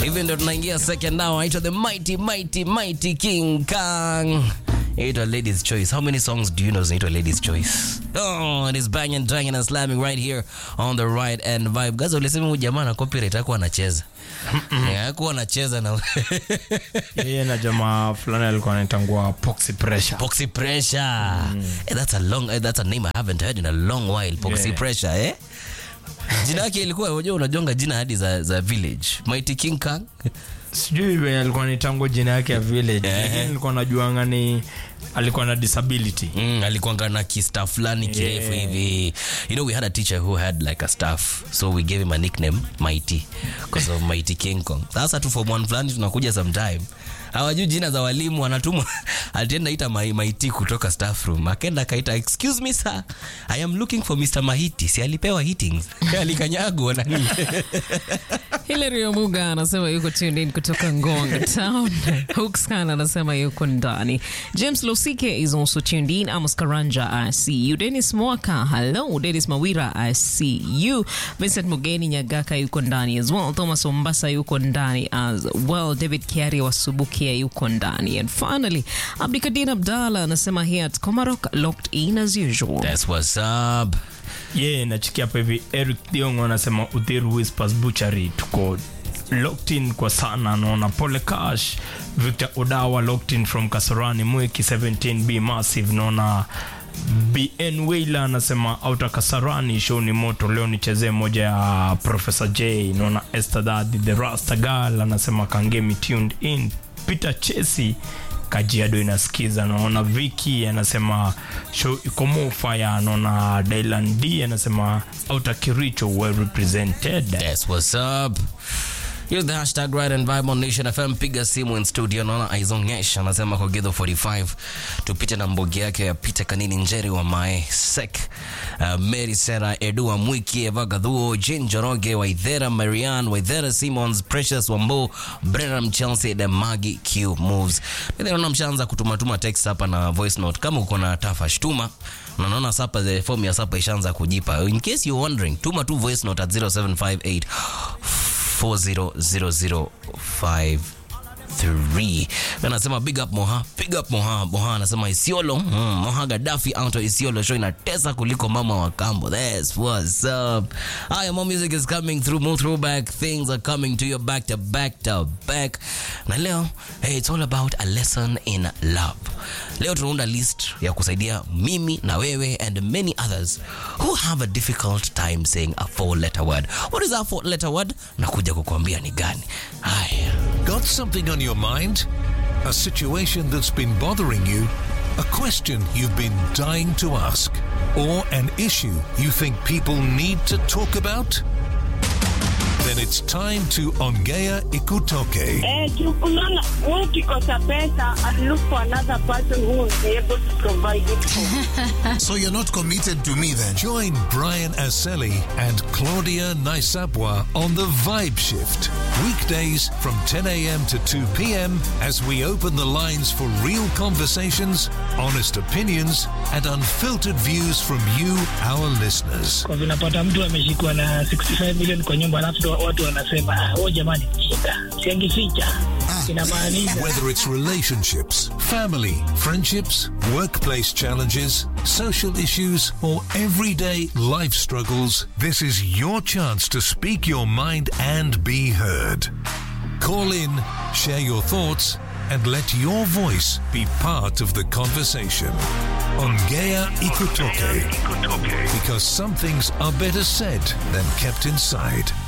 Hivi ndo tunaingia second now. Aitwa the mighty mighty mighty King Kang. Aitwa Ladies Choice. How many songs do you know zinaitwa Ladies Choice? Oh, it is banging, dragging and slamming right here on the right and vibe. Gaza ulisema huyu jamaa na copyright hakuwa anacheza. Yeah, hakuwa anacheza na yeye na jamaa fulani alikuwa anaitangua Poxy Pressure. Poxy Pressure. Eh, that's a long eh, that's a name I haven't heard in a long while. Poxy Yeah. Pressure, eh? Jina yake ilikuwa unajua unajonga jina hadi za, za village. Mighty King Kang. Sijui venye alikuwa anaitangua jina yake ya village, Eh. lakini nilikuwa najuanga ni alikuwa na disability. Mm, alikuanga na kista fulani kirefu Yeah. hivi you know we had a teacher who had like a staff so we gave him a nickname mighty because of mighty king kong sasa tu form one fulani tunakuja sometime hawajui jina za walimu wanatumwa alienda ita mai, maiti kutoka staff room akenda akaita excuse me sir i am looking for mr mahiti si alipewa hitings alikanyagwa nani Hilary Omuga anasema yuko tuned in kutoka Ngong Town. Hookscan anasema yuko ndani. James Losike is also tuned in. Amos Karanja, I see you. Dennis Mwaka, hello. Dennis Mawira, I see you. Vincent Mugeni Nyagaka yuko ndani as well. Thomas Ombasa yuko ndani as well. David Kiari wa Subukia yuko ndani. And finally, Abdikadir Abdallah anasema here at Komarok, locked in as usual. that's what's up Yeye nachikia hapa hivi Eric Thiong'o anasema Uthiru Whispers Butchery tuko locked in kwa sana naona Pole Cash Victor Odawa locked in from Kasarani Mweki 17B Massive naona BN Wailer anasema auta Kasarani show ni moto leo nichezee moja ya Professor J naona Esther Daddy the Rasta Girl anasema Kangemi tuned in Peter Chesi Kajiado inasikiza, naona Viki anasema show iko mofaya, naona Dylan D anasema Outer Kiricho well represented. That's what's up. Use the hashtag Ride and Vibe on Nation FM. Piga simu in studio. Naona Aizongesh anasema kwa Githo 45 tupite na mbogi yake ya Peter Kanini Njeri wa Mae Sek, uh, Mary Sera Edua Mwiki Eva Gadhuo Jane Joroge Waithera Marianne Waithera Simons Precious Wambo Brenham Chelsea the Magi Q Moves. Mimi naona mshaanza kutumatuma text hapa na voice note. Kama uko na tafa shtuma na naona sapa the form ya sapa ishaanza kujipa. In case you're wondering, tuma tu voice note at 0758 40053 anasema big up moha big up moha moha anasema isiolo mm, moha gadafi out of isiolo show inatesa kuliko mama wa kambo that's what's up haya more music is coming through more throwback things are coming to you back to back to back na leo hey, it's all about a lesson in love leo tunaunda list ya kusaidia mimi na wewe and many others who have a difficult time saying a four letter word what is that four letter word nakuja kukuambia ni gani haya Got something on your mind? A situation that's been bothering you? A question you've been dying to ask? Or an issue you think people need to talk about? Then it's time to Ongea Ikutoke. Eh, unaona wewe ukikosa pesa and look for another person who will be able to provide it for. So you're not committed to me then? Join Brian Aseli and Claudia Naisabwa on the Vibe Shift. Weekdays from 10 a.m. to 2 p.m. as we open the lines for real conversations, honest opinions, and unfiltered views from you, our listeners. kwa vinapata mtu ameshikwa na 65 million kwa nyumba alafu ndo watu wanasema "Ah, oh jamani shika siangificha inamaanisha Whether it's relationships, family, friendships, workplace challenges, social issues, or everyday life struggles, this is your chance to speak your mind and be heard. Call in, share your thoughts, and let your voice be part of the conversation. Ongea Ikutoke. Because some things are better said than kept inside.